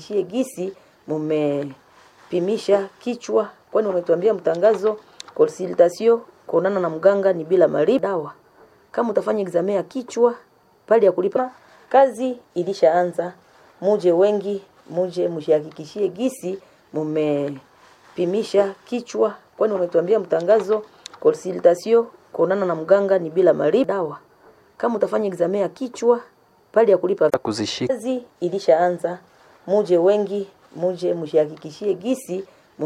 shie gisi mumepimisha kichwa, kwani umetuambia mtangazo consultation kuonana na mganga ni bila malipo. Dawa kama utafanya examen ya kichwa pale ya kulipa, kazi ilishaanza. Muje wengi, muje mshihakikishie gisi mumepimisha kichwa, kwani umetuambia mtangazo consultation kuonana na mganga ni bila malipo. Dawa kama utafanya examen ya kichwa pale ya kulipa kuzishika kazi ilishaanza. Muje wengi, muje mshihakikishie gisi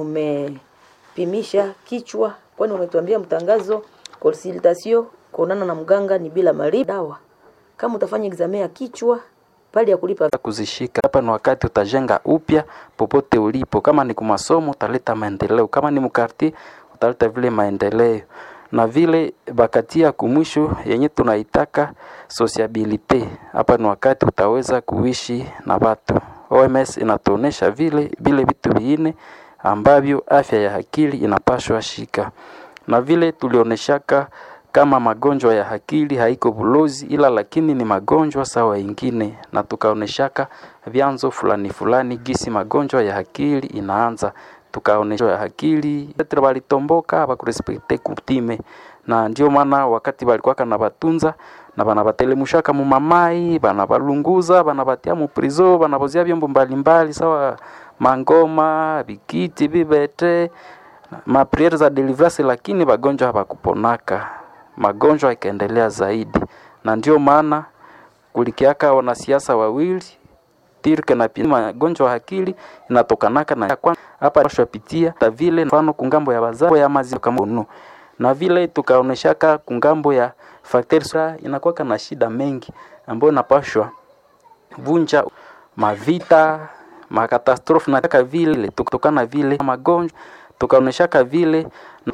mumepimisha kichwa, kwani umetuambia mtangazo consultation kuonana na mganga ni bila malipo. Dawa kama utafanya examen ya kichwa pale ya kulipa kuzishika. Hapa ni wakati utajenga upya popote ulipo. Kama ni kumasomo utaleta maendeleo, kama ni mkarti utaleta vile maendeleo na vile bakatia kumwisho yenye tunaitaka sociabilite. Hapa ni wakati utaweza kuishi na watu. OMS inatuonesha vile vile vitu viine ambavyo afya ya akili inapashwa shika, na vile tulioneshaka kama magonjwa ya akili haiko bulozi, ila lakini ni magonjwa sawa ingine, na tukaoneshaka vyanzo fulani fulani gisi magonjwa ya akili inaanza tukaonesha ya akili petre balitomboka bakurespekte kutime, na ndio maana wakati balikuwaka na batunza na banabatelemshaka mu mamai banabalunguza banabatia mu prizo banabozia vyombo mbalimbali sawa mangoma bikiti bibete mapriere za deliverance, lakini bagonjwa habakuponaka, magonjwa ikaendelea zaidi, na ndio maana kulikiaka wanasiasa wawili tirke na pia magonjwa ya akili inatokanaka na kwa hapa tunapitia ta vile mfano kungambo ya bazao ya maziwa kama unu na vile tukaoneshaka kungambo ya factors inakuwa na shida mengi ambayo inapashwa vunja mavita makatastrofe na kaka vile tukitokana vile magonjwa tukaoneshaka vile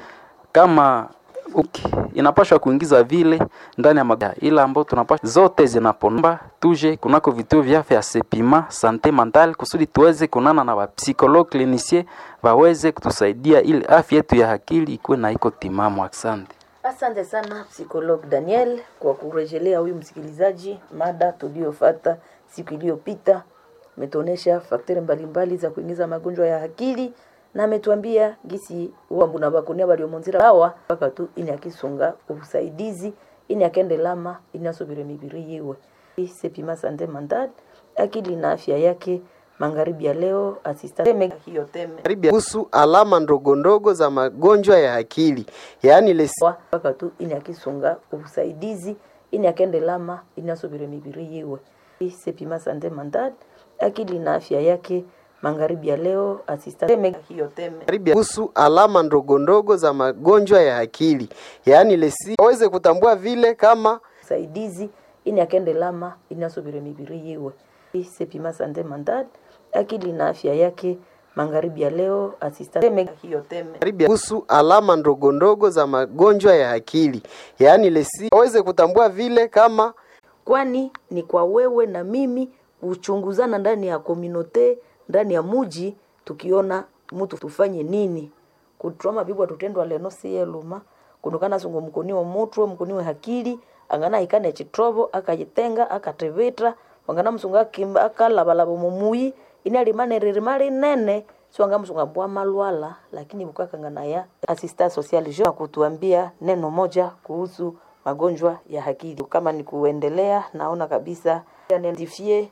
kama uki, inapashwa kuingiza vile ndani ya magonjwa ila ambao tunapashwa zote zinaponomba tuje kunako vituo vya afya sepima sante mental kusudi tuweze kunana na wapsikologue clinicien waweze kutusaidia ili afya yetu ya akili ikuwe na iko timamu. Asante. Asante sana psikolog Daniel kwa kurejelea huyu msikilizaji mada tuliyofata siku iliyopita. Ametuonesha fakteri mbalimbali za kuingiza magonjwa ya akili na ametuambia gisi wambu na bakunia baliomonzira bawa mpaka tu ini akisunga ubusaidizi ini akende lama ini asubire mibiri yiwe sepima sante mental akili na afya yake magharibi ya leo asista teme hiyo teme Karibu kuhusu alama ndogo ndogo za magonjwa ya akili yaani lesi wa mpaka tu ini akisunga ubusaidizi ini akende lama ini asubire mibiri yiwe sepima sante mental akili na afya yake magharibi ya leo asista teme hiyo teme karibu kuhusu alama ndogo ndogo za magonjwa ya akili yaani lesi waweze kutambua vile kama usaidizi ini akende lama ini asubire mibiri yiwe sepima sante mental akili na afya yake magharibi ya leo asista teme hiyo teme karibu kuhusu alama ndogo ndogo za magonjwa ya akili yaani lesi waweze kutambua vile kama kwani ni kwa wewe na mimi kuchunguzana ndani ya kominote ndani ya muji tukiona mtu tufanye nini kutroma bibwa tutendwa leno siye luma kunukana sungo mkoniwa mutwe mkoniwe hakili angana ikane chitrobo akajitenga akatevitra wangana msunga akimba akalabalaba mumuyi ini alimanererima nene siwanga msunga mbwa malwala lakini bukakangana ya asista social jo kutuambia neno moja kuhusu magonjwa ya akili kama ni kuendelea naona kabisa identifie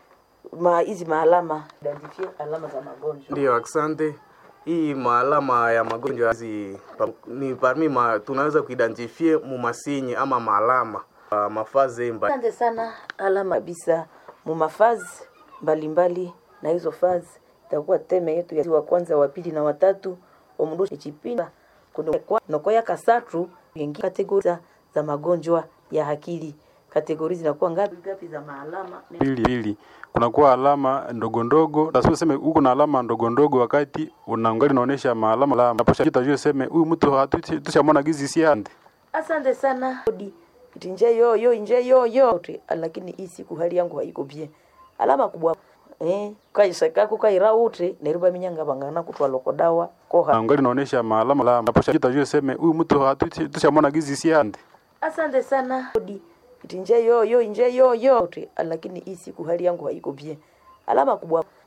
ma hizi maalama identifie alama za magonjwa Ndio, asante. Hii maalama ya magonjwa hizi pa- ni parmi ma, tunaweza kuidentifie mumasinyi ama maalama uh, mafaze mba asante sana alama kabisa mumafazi mbalimbali na hizo fazi itakuwa teme yetu ya wa kwanza wa pili na watatu omrushi chipinda nokoya kasatu yengi kategori za- za magonjwa ya akili kategori zinakuwa ngapi ngapi za maalama pili pili kunakuwa alama ndogo ndogo lazima useme uko na alama ndogo ndogo wakati unaangalia unaonesha maalama la naposha jitajua useme huyu mtu hatu- tushamwona gizi si ande asante sana Odi, iti nje yoyo nje yoyo Oti, lakini hii siku hali yangu haiko bien alama kubwa eh kaisakaku kaira uti neriba minyanga bangana kutwa loko dawa koha naangalia unaonesha maalama la naposha jitajua useme huyu mtu hatu- tushamwona gizi si ande asante sana Odi, iti nje yoyo nje yoyo Oti, lakini hii siku hali yangu haiko bien alama kubwa